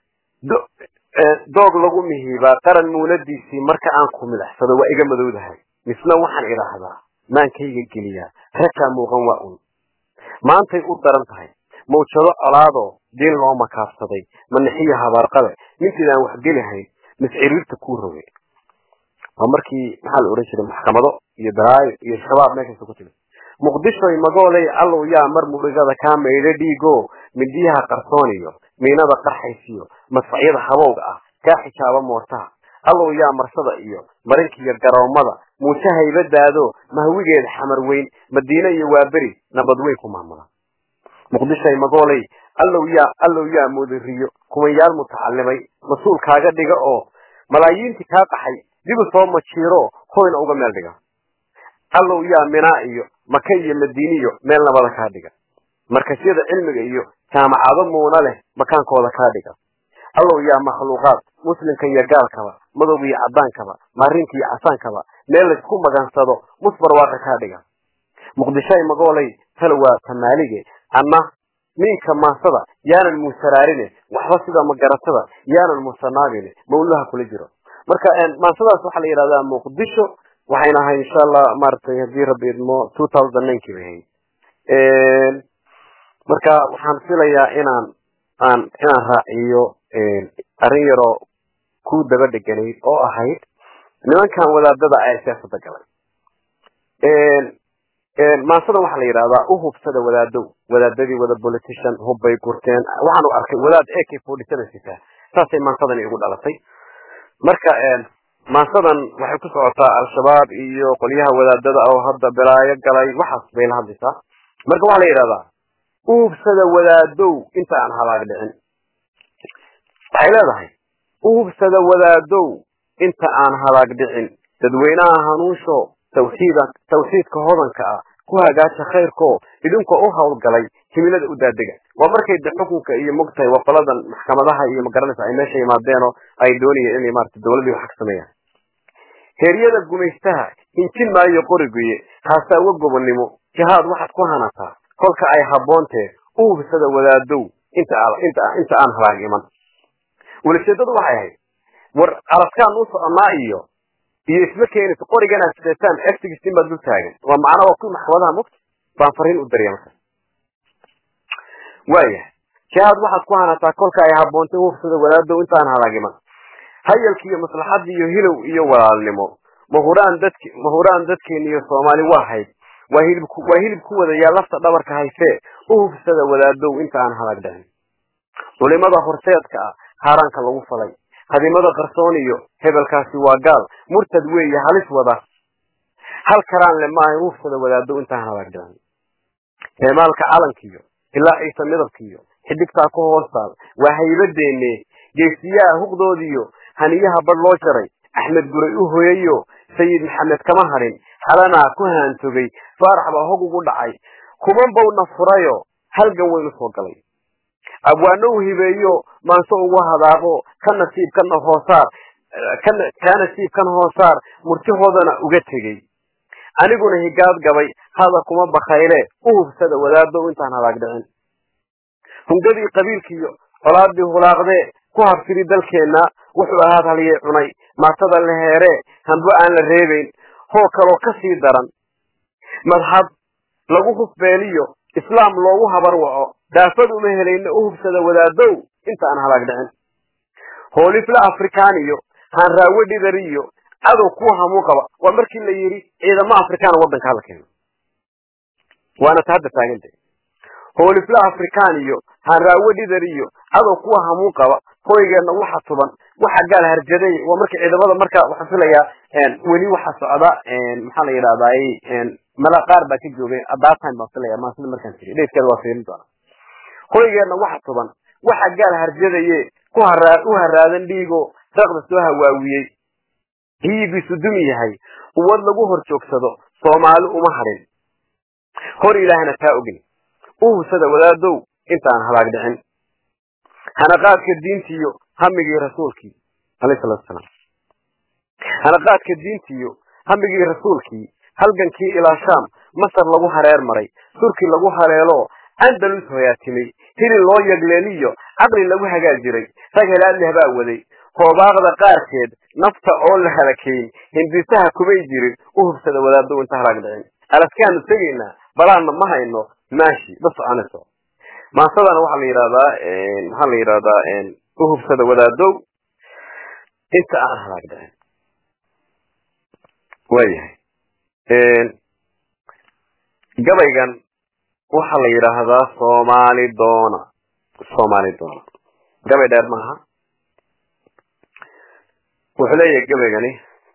doog lagu mihiibaa qaran muunadiisii marka aan ku midaxsado waa iga madowdahay misna waxaan idhaahdaa maankayga geliyaa rakaa muuqan waa un maantay u daran tahay mawjado colaadoo diin loo makaabsaday manaxiya habaarqabe nintiidaan wax gelihayn misciriirta kuu roge waa markii maxaa la odhan jiray maxkamado iyo daraayo iyo shabaab meeshaas ku timid muqdishoy magooley allow yaa mar murigada kaa maydho dhiigo midiyaha qarsooniyo miinada qarxaysiyo madfacyada habowga ah kaa xijaaba moortaha allow yaa marsada iyo marinkiiyo garoomada muuse haybadaado mahwigeeda xamar weyn madiine iyo waaberi nabad weyn ku maamula muqdishoy magooley allow yaa allow yaa mudiriyo kumanyaal mutacalimay mas-uul kaaga dhiga oo malaayiintii kaa qaxay dibu soo majiiro hoyna uga meel dhiga allow yaa minaa iyo maka iyo madiiniyo meel nabada kaa dhiga markasyada cilmiga iyo jaamacado muuna leh makaankooda kaa dhiga allow yaa makhluuqaad muslimka iyo gaalkaba madowga iyo cadaankaba maarinka iyo casaankaba meel laysku magansado musbarwaaqa kaa dhiga muqdishoay magoolay tala waa tamaalige anna miinka maasada yaanan muusaraarine waxba sida magaratada yaanan muusanaabine mawlaha kula jiro marka maasadaas waxaa la yidhahdaa muqdisho waxayna ahay insha allah maaragtay haddii rabbi idmo two thousand ninkii bay ahayd marka waxaan filayaa inaan aan inaan raaciyo arrin yaroo ku daba dheganayd oo ahayd nimankan wadaadada ayaa siyaasada galay maasadan waxaa la yidhahdaa u hubsada wadaadow wadaadadii wada politician hubbay gurteen waxaan u arkay wadaad a k forty seven sita saasay maansadani igu dhalatay marka maasadan waxay ku socotaa al-shabaab iyo qolyaha wadaadada oo hadda balaayo galay waxaas bay la hadlaysaa marka waxaa la yidhahdaa uhubsada wadaadow inta aan halaag dhicin waxay leedahay uhubsada wadaadow inta aan halaag dhicin dadweynaha hanuunsho tawxiida tawxiidka hodanka ah ku hagaaja khayrko idinka u hawlgalay himilada u daadega waa markay de xukunka iyo mogtahay waa qoladan maxkamadaha iyo magaranaysa ay meesha yimaadeenoo ay doonayeen inay maarata dawladdii wax ka sameeyaan heeryada gumaystaha hinjin maayo qoriguye haasaawo gobonnimo jihaad waxaad ku hanataa kolka ay habboontee u hubsada wadaadow inta inta inta aan halaag iman walajeedadu waxay ahayd war araskaan u soconaa iyo iyo isma keenayso qorigan aad sideetaan eftigisin baad dul taagan waa macna waa kuwi maxkamadaha mogta baan fariin u dariya marka waaya jihaad waxaad ku hanataa kolka ay habboontay hubsada wadaadow intaan halaagiman hayalki iyo maslaxadii iyo hilow iyo walaalnimo mahuraan dadki mahuraan dadkeena iyo soomaali waa hayd waa hilib waa hilib ku wadayaa lafta dhabarka haysee u hubsada wadaadow inta aan halaag dhicin culimada horseedka ah haaraanka lagu falay hadimada qarsoon iyo hebelkaasi waa gaal murtad weeye halis wada hal karaan le maaha hubsada wadaadow intaan halaag dhicin heemaalka calankiyo ilaa ciise midabkiyo xidigtaa ku hoostaal waa haybadeenne geesiyaha huqdoodiyo haniyaha badh loo jaray axmed guray u hoyayo sayid maxamed kama hadhin xalanaa ku haantogay faarax baa hog ugu dhacay kuban bowna furayo halgan weynu soo galay abwaano u hibeeyo maanse ugu hadaaqo ka nasiib kana hoosaar kaa nasiib kan hoosaar murtihoodana uga tegey aniguna higaad gabay hada kuma bakayle u hubsada wadaadow intaan halaag dhicin hungadii qabiilkiiyo colaadii hulaaqdee ku habsiri dalkeenna wuxuu ahaad halyay cunay maatada la heeree hanbo aan la reebayn hoo kaloo ka sii daran madxab lagu hufbeeliyo islaam loogu habar waco daafad uma helayna u hubsada wadaadow inta aan halaag dhicin hoolifla afrikaaniyo haanraawe dhidariyo cadow kuwa hamuu qaba waa markii la yidhi ciidamo afrikaana waddanka hala keeno waana ta hadda taaganta hoolifla afrikaaniyo haanraawe dhidariyo cadow kuwa hamuu qaba hoygeenna waxa tuban waxa gaal harjaday waa marka ciidamada marka waxaan filayaa weli waxa socda maxaa la yidhahdaa mala qaar baa ka joogay adatime baan filaya maasida markaan tiri dheedkeeda waa fiirin doona hoygeenna waxa tuban waxa gaal harjadaye ku haraa u haraadan dhiigo raqda soo hawaawiyey hiyigiisu dumi yahay uwad lagu hor joogsado soomaali uma hadhin hor ilaahna taa ogin u hubsada wadaadow intaan halaag dhicin hanaqaadka diintiiyo hamigii rasuulkii alayhi salatu wasalaam hanaqaadka diintiiyo hamigii rasuulkii halgankii ilaa shaam masar lagu hareer maray turki lagu haleelo andalus hoyaatimay hilin loo yagleeliyo caqli lagu hagaag jiray rag helaadleh baa waday hoobaaqda qaarkeed nafta oo la halakeyn hindisaha kumay jirin u hubsada wadaado inta halaag dhicin alaskaanu tegaynaa balaanna ma hayno maashi ma soconayso maasadana waxaa la yidhahdaa maxaa la yidhahdaa u hubsada wadaadow inta aan halaag dhicin waayahay gabaygan waxaa la yidhaahdaa soomaali doona soomaali doona gabay dheer maaha wuxuu leeyahay gabaygani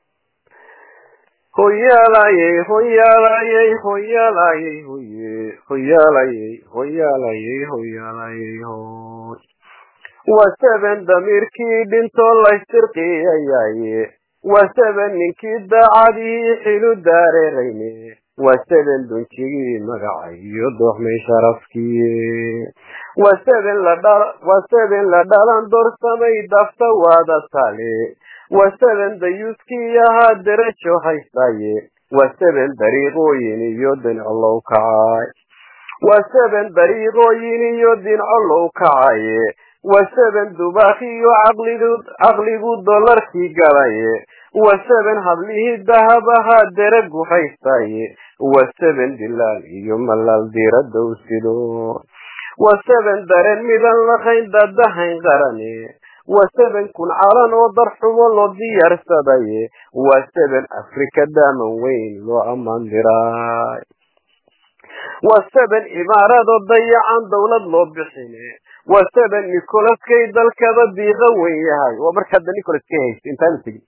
hoyaalayey hoyaalayey hoyaalayey hoye hoyaalayey hoyaalayey hoyaalayey hoy waa seben damiirkii dhintoo laystirqiyayaye waa seben ninkii daacadii xilu daareerayne waa seben dunjigii magacayo dooxmay sharafkiye waa seben la dhala waa seben la dhalan doorsamay dafta waada tale waa seben dayuuskii ahaa derajo haystaye waa seben dariiqooyin iyo dincolow kacay waa seben dariiqooyin iyo dincolow kacaye waa seben dubaakiyo caqligu caqligu dollarkii galaye waa seben hablihii dahab ahaa deragu haystaye waa seben dilaal iyo malaal diradow sido waa seben dareen midan laqayn dadahayn qarane waa seben kun calan oo darxumo loo diyaarsadaye waa seben afrika daaman weyn loo ammaan diraay waa seben imaarado dayacan dawlad loo bixine waa seben nicolaskay dalkada diiqa weyn yahay waa marka hadda nicolas ka haysta intaanu tegin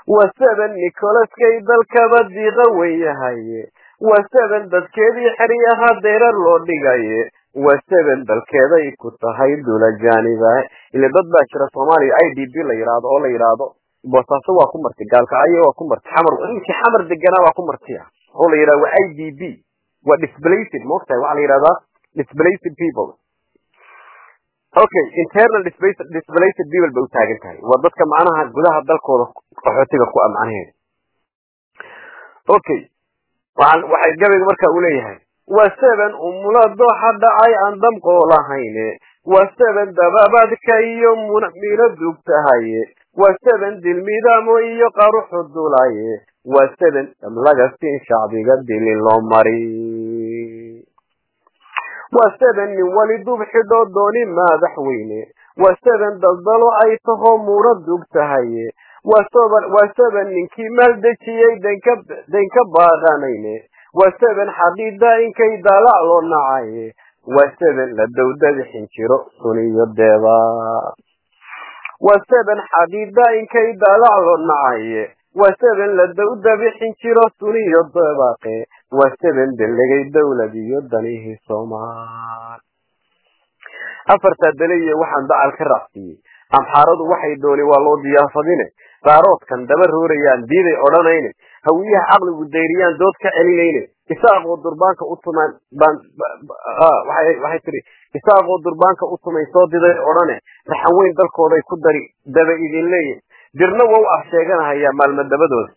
waa seven nicolaskay dalkaba diiqa weyahaye waa seven dadkeedii xeryaha deerar loo dhigaye waa seven dalkeeday ku tahay dula jaaniba ile dad baa jira soomaaliya i d b la yidhaahdo oo la yidhaahdo boosaaso waa ku marti gaalkacyo waa ku marti xamar inkii xamar deganaa waa ku martiya oo la yidhahdo waa i d b waa displaced moogtahay waxaa la yidhahdaa displaced people okay internal displaced displaced people bay u taagan tahay waa dadka macnaha gudaha dalkooda qaxootiga ku ah macnaheeda okay waxaan waxay gabayga marka uu leeyahay waa seven umula dooxa dhacay aan damqoo lahayne waa seven dababadka iyo muna mino dugtahaye waa seven dilmidaamo iyo qaruxu dulaye waa seven lagastiin shacbiga dilin loo mari waa seven nin wali dub xidhoo dooni madaxweyne waa seven daldalo ay taho muuna dugtahaye waa soban waa seven ninkii maaldejiyey danka danka baaqanayne waa seven xaqiida inkay daalac loo nacaye waa seven la dawdada xinjiro suniyo deeba waa seven xaqiida inkay daalac loo nacaye waa seven la dawda xinjiro suniyo deebaqe waa seven delegay dawlad iyo danihii soomaal afartaa daliye waxaan dacal ka raacsiiyey amxaaradu waxay dooni waa loo diyaafadine qaaroodkan daba roorayaan diiday odhanayne hawiyaha caqligu dayriyaan dood ka celinayne isaaqoo durbaanka u tumaan baan waxay tiri isaaqoo durbaanka u tumay soo diday odhane raxan weyn dalkooday ku dari daba idin leeya dirna waa u af sheeganahayaa maalmo dabadooda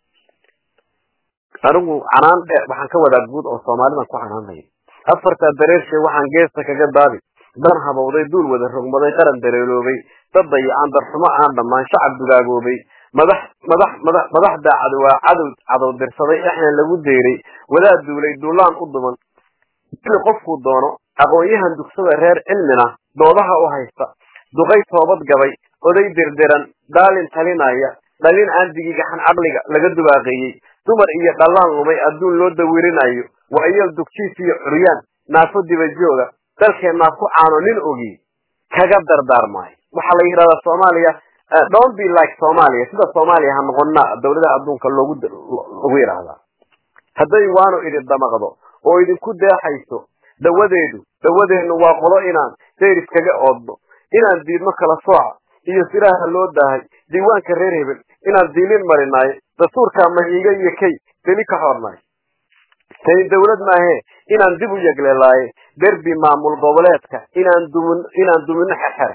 anigu canaan dhe waxaan ka wadaa guud oo soomaalidan ku canaanaya afartaa dareershe waxaan geesta kaga daabi dan habowday duul wada rogmaday qaran dareeloobay dad dayacan darxumo aan dhammaan shacab dugaagoobay madax madax madax madax daacad waa cadow cadow dirsaday exna lagu deyray wadaad duulay duulaan u duman dili qofkuu doono aqoon-yahan dugsada reer cilmina doodaha u haysta duqay toobad gabay oday dirdiran daalin talinaya dhalin aan digigaxan caqliga laga dubaaqeeyey dumar iyo dhallaan lumay adduun loo dawirinayo waa iyal dugjiis iyo curyaan naafo dibajooga dalkeennaa ku caano nin ogi kaga dardaarmaayo waxaa la yidhahdaa soomaaliya don't be like soomaaliya sida soomaaliya ha noqonna dawladaha adduunka loogu lagu yidhaahdaa hadday waanu idin damaqdo oo idinku deexayso dawadeedu dawadeennu waa qolo inaan dayris kaga oodno inaan diidno kala sooca iyo siraha loo daahay diiwaanka reer hebel inaan diilin marinaayo dastuurkaa mahiiga iyo kay deli ka xornaayo tani dawlad maahee inaan dib u yegleelaaye derbi maamul goboleedka inaan dumin inaan dumino xerxere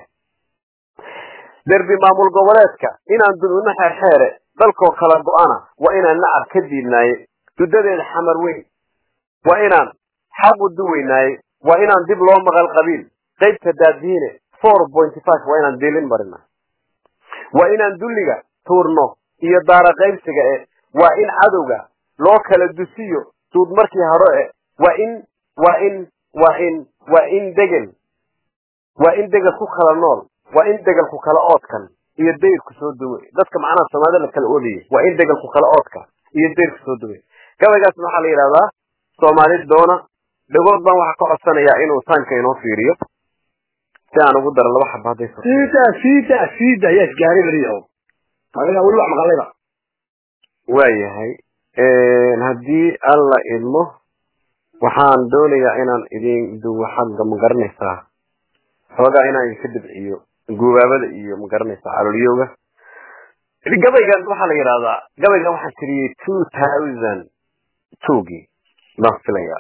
derbi maamul goboleedka inaan dumino xerxeere dalkoo kala go-ana waa inaan nacab ka diidnaaye dudadeeda xamar weyn waa inaan xaq u duweynaaye waa inaan dib loo maqal qabiil qaybta daadiine four pointy five waa inaan diilin marina waa inaan dulliga tuurno iyo daara qaybsiga e waa in cadowga loo kala dusiyo duud markii hore e waa in waa in waa in waa in degel waa in degel ku kala nool waa in degel ku kala oodkan iyo dayrku soo duway dadka macnaha soomaalida la kala oodayay waa in degel ku kala oodka iyo dayrku soo duway gabaygaasna waxaa la yidhahdaa soomaali doona dhagood baan waxaa ka codsanayaa inuu taanka inoo fiiriyo si aan ugu daro laba xaba hadday siida siida siida ayaa isgaaray beriyahow adiga weli wax maqalayba waayahay haddii alla idmo waxaan doonayaa inaan idin duwo xagga ma garanaysaa xoogaa inaan idinka dibciyo gubaabada iyo ma garanaysaa calolyooga gabaygan waxaa la yidhahdaa gabaygan waxaan tiriyey two thousand twogii baan filayaa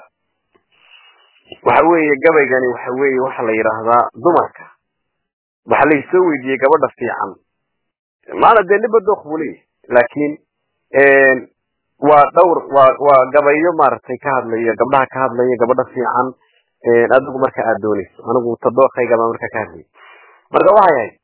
waxa weeye gabaygani waxa weeye waxa la yidhaahdaa dumarka waxa laysoo weydiiyey gabadha fiican maana dee niba dook buu leeyahy laakiin waa dhowr waa waa gabayo maaragtay ka hadlayo gabdhaha ka hadlaya gabadha fiican adigu marka aad doonayso anigu tadookayga baa marka ka hadlaya marka waxay ahayd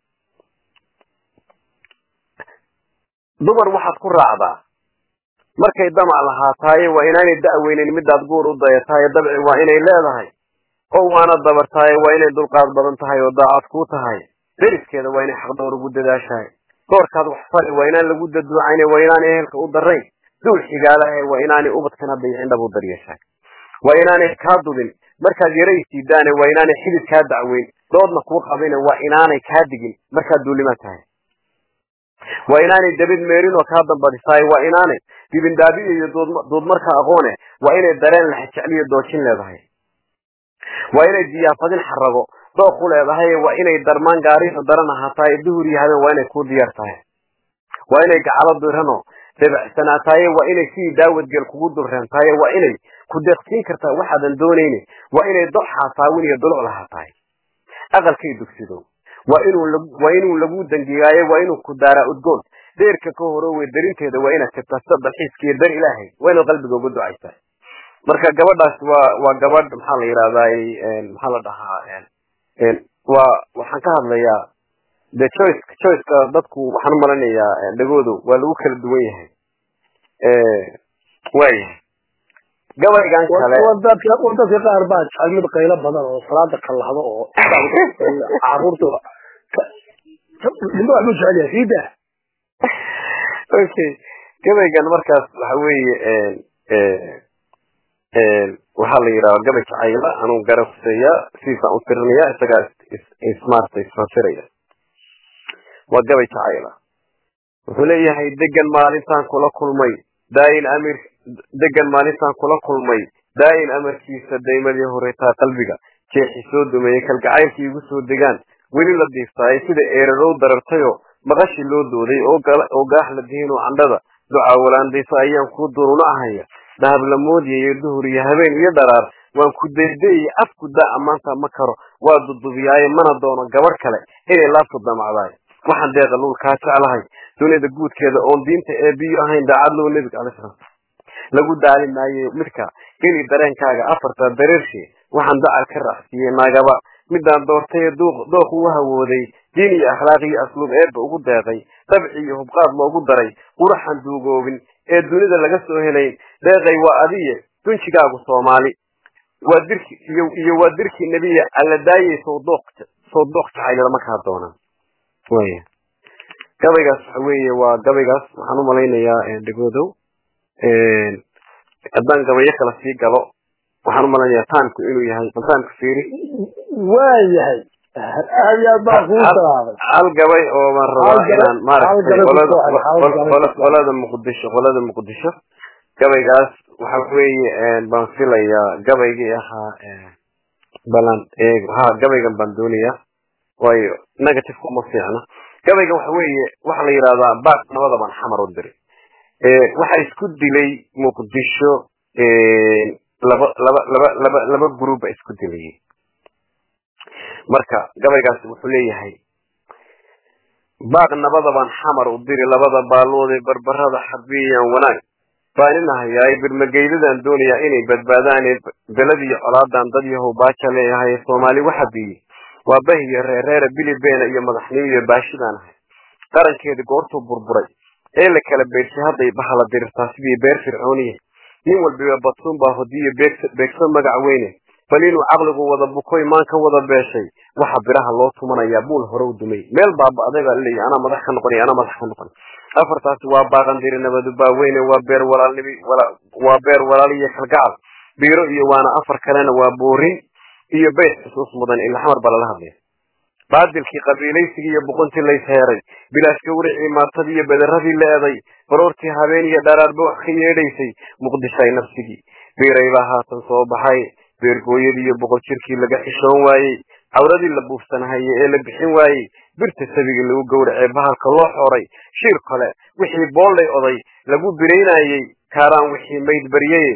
dumar waxaad ku raacdaa markay damac lahaataaye waa inaanay da'weynin midaad guur u dayataaye dabci waa inay leedahay oo waana dabartaaye waa inay dulqaad badan tahay oo daacad kuu tahay deriskeeda waa inay xaqdowr ugu dadaashahay doorkaad wax fali waa inaan lagu daduucayne waa inaan ehelka u darayn duul xigaalahe waa inaanay ubadkana dayicin dhab u daryeeshahay waa inaanay kaa dudin markaad yaraysiidaane waa inaanay xidid kaa dacweyn doodna kuu qabine waa inaanay kaa digin markaad duulimaa tahay waa inaanay dabid meerin oo kaa dambadisaay waa inaanay dibindaabiyo iyo duudmarka aqoone waa inay dareen laxjecliyo doojin leedahay waa inay diyaafadin xarago dooqu leedahay waa inay darmaan gaariyo daran ahaataay duhur iyo habeen waa inay kuu diyaar tahay waa inay gacalo dirano debacsanaataaye waa inay sidii daawadgeel kugu dulreentaaye waa inay ku deeqsiin kartaa waxaadan doonayne waa inay dox xaasaawin iyo duluc lahaatahay aqalkay dugsido waa inuu waa inuu lagu dangigaayo waa inuu ku daaraa udgoon deerka ka horowey darinteeda waa inaad jirtaa sida dalxiiskiiyo dar ilaahay waa inaad qalbiga uga ducaysaa marka gabadhaas waa waa gabadh maxaa la yidhahdaa maxaa la dhahaa waa waxaan ka hadlayaa de choice choiceka dadku waxaan u malanayaa dhagoodu waa lagu kala duwan yahay waayahay gabaygan kale dadka dadka qaar baa jecel mid qaylo badan oo salaada kalahdo oo caruurta ninba waxbuu jecel yahay siida okay gabaygan markaas waxa weeye waxaa la yidhahda gabay jacayla anuu garabseeya sidiisaan u tirinaya isagaa ismaarta isfasiraya waa gabay jacayla wuxuu leeyahay degan maalintaan kula kulmay daayin amir degan maalintaan kula kulmay daayin amarkiisa daymadii horetaa qalbiga jeexi soo dumeeyey kalgacaylkii igu soo degaan weli la diiftaayay sida eerarow darartayoo maqashi loo dooday oo gaax la dihinoo candhada ducaa walaandayso ayaan kuu duruna ahaya dahab la moodiyayo duhur iyo habeen iyo dharaar waan ku daydayay afku daa ammaanta ma karo waa dudubiyaaye mana doono gabadh kale inay laabtu damacdaay waxaan deeqa luul kaa jeclahay dunida guudkeeda oon diinta ee biyo ahayn daacad low nebiga alay slam lagu daali maayo midka geli dareenkaaga afarta dareershee waxaan dacal ka raacsiiyey naagaba midaan doortay dooq ugu hawooday diin iyo akhlaaq iyo asluub eebba ugu deeqay dabci iyo hubqaad loogu daray quraxan duugoobin ee dunida laga soo helay deeqay waa adiye dunjigaagu soomaali waa dirki iyo iyo waa dirki nebiya alla daayay soo dooq soo dooq jacayl lama kaa doonaan waya gabaygaas waxa weeye waa gabaygaas waxaan u malaynayaa dhegoodow haddaan gabayo kala sii galo waxaan u malaynayaa taanku inuu yahay taanku fiiri waa yahay aad iyo aad baan kuu salaamay hal gabay oo baan rabaa inaan maaragtay qolada qolada muqdisho qolada muqdisho gabaygaas waxa weeye baan filayaa gabaygii ahaa balan ha gabaygan baan doonayaa waayo negative uma fiicna gabaygan waxa weeye waxa la yidhahdaa baak nabada baan xamar u diray waxa isku dilay muqdisho laba laba laba laba laba group ba isku dilayay marka gabaygaasi wuxuu leeyahay baaq nabada baan xamar u diri labada baalood ee barbarada xarbiyayaan wanaag baan inahayaay birmageydadan doonayaa inay badbaadaan belad iyo colaadan dad yahow baaja leeyahay soomaali waxa biyey waa bahiyo reereera bilibeena iyo madaxnimo iyo baashidaan ahay qarankeedi goortuu burburay ee la kala beedshay hadday bahala dirirtaa sidii beer fircooniya nin walbiba badsuun baa hodiyo beegso magac weyne bal inuu caqligu wada bukoy maan ka wada beeshay waxa biraha loo tumanayaa buul hore u dumay meel baaba adaga leeyahy anaa madax ka noqonay anaa madax ka noqon afartaasi waa baaqandiri nabadu baaweyne waa beer walaalnimi waa beer walaal iyo kalgacal biiro iyo waana afar kalena waa boorin iyo bayt xusuus mudan ila xamar baa lala hadlaya baadilkii qabiilaysigii iyo boqontii lays heeray bilaash gawricii maartadii iyo bederadii la eeday baroortii habeen iyo dharaarba wax ka yeedhaysay muqdishay nafsigii biiray baa haatan soo baxay beergooyadii iyo boqol jirkii laga xishoon waayey cawradii la buufsanahaye ee la bixin waayey birta sabigii lagu gowracay bahalka loo xoray shir kale wixii boollay oday lagu biraynayey kaaraan wixii mayd baryaye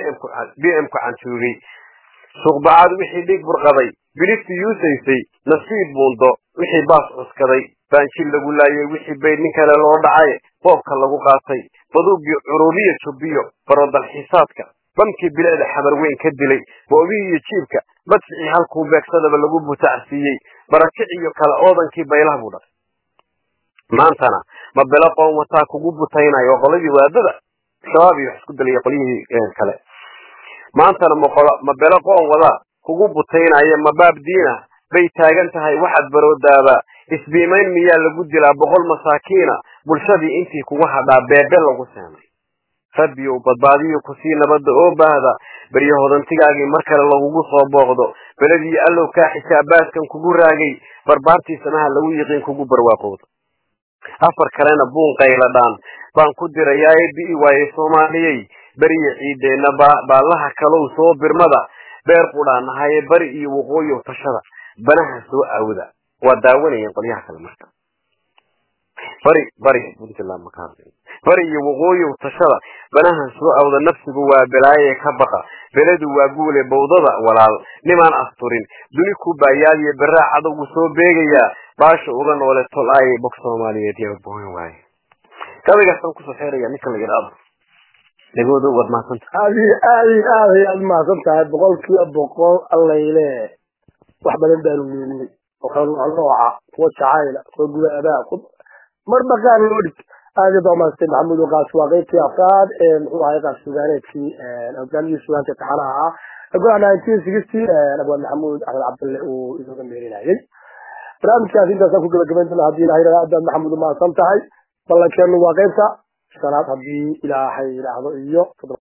b m ku cantuugay suuqbacaad wixii dhig burqaday bilisti yuusaysay nasiib buundo wixii baas cuskaday baanjil lagu laayay wixii bayd nin kale loo dhacay boobka lagu qaatay baduugii curubiya jubbiyo barodalxiisaadka bamkii bilicda xabar weyn ka dilay boobihii iyo jiibka madficii halkuu beegsadaba lagu butacsiiyey barakic iyo kale oodankii baylaha buu dhalay maantana ma belo qoon wataa kugu butaynayo waa qoladii waadada shabaab iyo wax isku dilaya qolyihii kale maantana ma belo qoon wadaa kugu butaynaya ma baab diina bay taagan tahay waxaad baroodaaba isbiimayn miyaa lagu dilaa boqol masaakiina bulshadii intii kugu hadhaa beebe lagu seenay rabbiyow badbaadiyo kusii nabadda oo baahda baryo hodantigaagii mar kale lagugu soo booqdo beledii allow kaa xisaabaadkan kugu raagay barbaartii samaha lagu yiqiin kugu barwaaqowdo afar kalena buun qayladhaan baan ku dirayaa ee bi'i waaye soomaaliyey beriya ciideenna baallaha kalow soo birmada beer qudhaan ahaye bari iyo waqooyi tashada banaha soo aawda waa daawanayeen qolyaha kale marka bari bari puntland maka hadlay bari iyo waqooyi tashada banaha soo awda nafsigu waa balaaye ka baqa beledu waa guule bawdada walaal nimaan asturin duni ku baayaaliyo beraa cadowgu soo beegayaa baasha uga noole tol ay bog soomaaliyeed yaa boon waaye gabaygaasaan kusoo xeeraya ninka la yidhaahdo dhegooda waad mahadsanta aad iyo aad iyo aad ayaad mahadsan tahay boqol kiiba boqol allayle wax badan baanu weynay oo kala nooc nooca kuwa jacayla kuwa gubaadaa marba qaar loo dhig aad iyo bamaastay maxamuud waqaas waa qeybtii afraad ee muxuu ahay qaas sugaaneedkii hogaamiyii sugaanta taxanaha ah golaha nineteen sixty abwaan maxamuud axmed cabdalle uu inooga meerinayay barnaamijkaas intaasaan ku gabagabayn doona haddii ilahay yidhahdo aad baad maxamuud umahadsan tahay ballankeenu waa qeybta shanaad haddii ilaahay yidhaahdo iyo